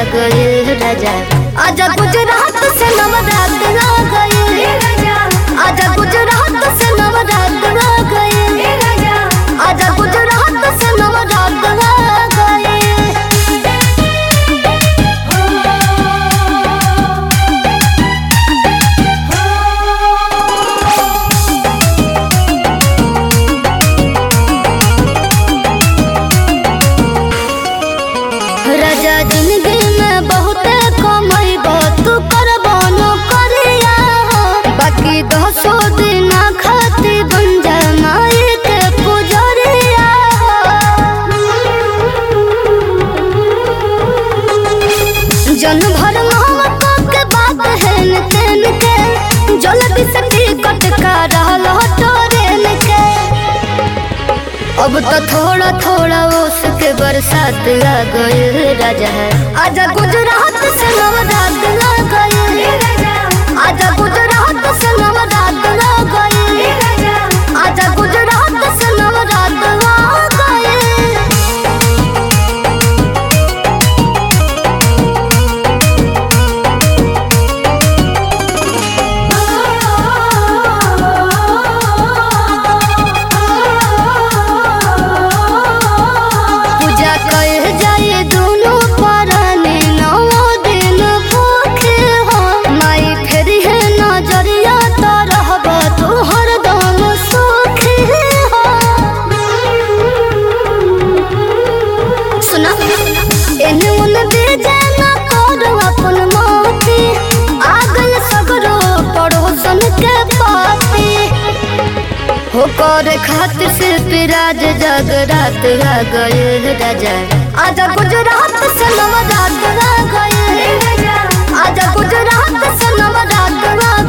गए राजा आजा गुजरात से नवरात आ गए आजा गुजरात से नवरात आ गए आजा गुजरात से नवरात आ गए राजा जिंदगी में बहुत कमाई तू करबो न करिया बाकी दसो दिन खाती बन जा माई के पुजरिया जन भर मोहब्बत के बात है न तेन के जल्दी से टिकट का रहल ट्रेन के अब तो थोड़ा थोड़ा उसके बरसात आ गए राजा है आजा गुजरात से नवरात आ गए आजा गुजरात से नवरात आ गए आजा गुजरात से नवरात आ गए पूजा कर जाए दोनों पराने नौ दिन भूखे हो माई फिर है नजरिया तो रहब तू हरदम सुखी हो सुना एने ओने दे जाना करो अपन मोती आगल सगरो पड़ोसन के पाती हो कर खातिर से पिराज जगरात आ गए राजा आजा गुजरात से नवरात आ गए आजा गुजरात से नवरात आ